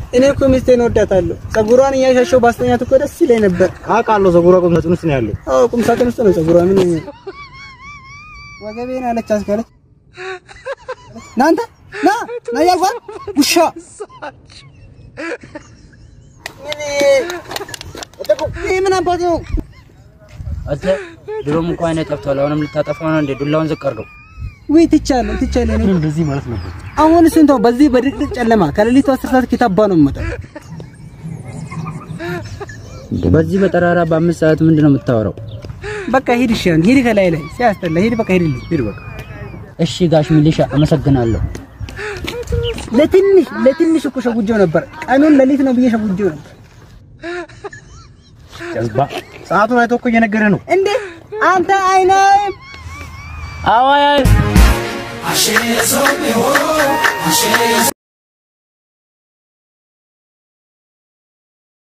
እኔ እኮ ሚስቴን እወዳታለሁ። ፀጉሯን እያሻሸው ባስተኛት እኮ ደስ ይለኝ ነበር። አውቃለሁ። ፀጉሯ ቁም ሳጥን ውስጥ ነው ያለው። አዎ ቁም ሳጥን ውስጥ ነው ፀጉሯ። ምን ወገቤን አለች አስካለች። ናንተ ና ና ያልኳት ውሻ ይሄ ምን አባት ነው? አንተ ድሮም እንኳን አይነ ጠፍቷል። አሁንም ልታጠፋው ነው እንዴ? ዱላውን ዝቅ አድርገው። ወይ ትቻለሁ ትቻለሁ። እኔ እንደዚህ ማለት ነበር። አሁን እሱን ተው። በዚህ በድቅድቅ ጨለማ ከሌሊቱ አስር ሰዓት ኪታባ ነው የምመጣው። በዚህ በጠራራ በአምስት ሰዓት ምንድን ነው የምታወራው? በቃ ሂድ፣ እሺ ሂድ፣ ከላይ ላይ ሲያስጠላ ሂድ፣ በቃ ሂድልኝ፣ ሂድ በቃ እሺ ጋሽ ሚሊሻ አመሰግናለሁ። ለትንሽ ለትንሽ እኮ ሸጉጄው ነበር። ቀኑን ሌሊት ነው ብዬ ሸጉጄው ነበር። ጀዝባ ሰዓቱን አይቶ እኮ እየነገረ ነው። እንዴ አንተ አይናይም አዋይ